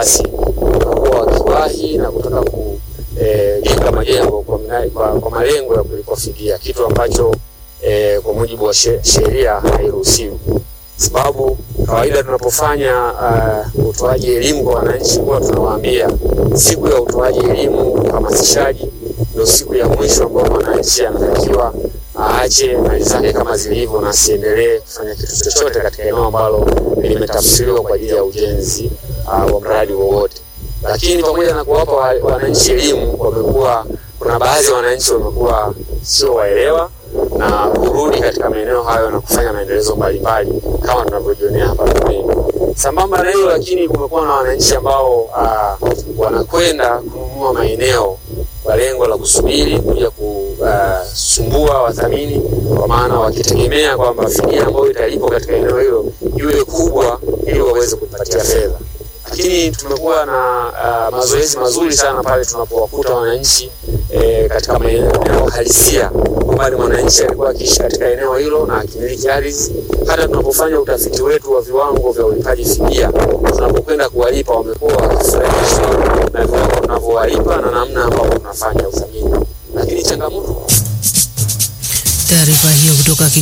basi wamekuwa wakiwahi na kutaka kujenga majengo kwa, mna- kwa, kwa malengo ya kulipwa fidia, kitu ambacho eh, kwa mujibu wa she- sheria hairuhusiwi, sababu kawaida tunapofanya uh, utoaji elimu kwa wananchi huwa tunawaambia siku ya utoaji elimu, uhamasishaji ndio siku ya mwisho ambao mwananchi anatakiwa aache mali zake kama zilivyo na asiendelee kufanya kitu chochote katika eneo ambalo limetafsiriwa kwa ajili ya ujenzi uh, wa mradi wowote. Lakini pamoja na kuwapa wa- wananchi elimu, wamekuwa kuna baadhi ya wananchi wamekuwa sio waelewa na kurudi katika maeneo hayo na kufanya maendelezo mbalimbali kama tunavyojionea hapa pembeni. Sambamba na hilo, lakini kumekuwa na wananchi ambao uh, wanakwenda kununua maeneo kwa lengo la kusubiri kuja kusumbua wathamini, kwa maana wakitegemea kwamba fidia ambayo italipwa katika eneo hilo iwe kubwa ili waweze kupatia fedha. Lakini tumekuwa na uh, mazoezi mazuri sana pale tunapowakuta wananchi e, katika maeneo halisia kwamba ni mwananchi alikuwa akiishi katika eneo hilo na akimiliki ardhi. Hata tunapofanya utafiti wetu wa viwango vya ulipaji fidia, tunapokwenda kuwalipa wamekuwa wakifurahishwa na viwango tunavyowalipa na namna ambavyo tunafanya uthamini. Lakini changamoto Taarifa hiyo kutoka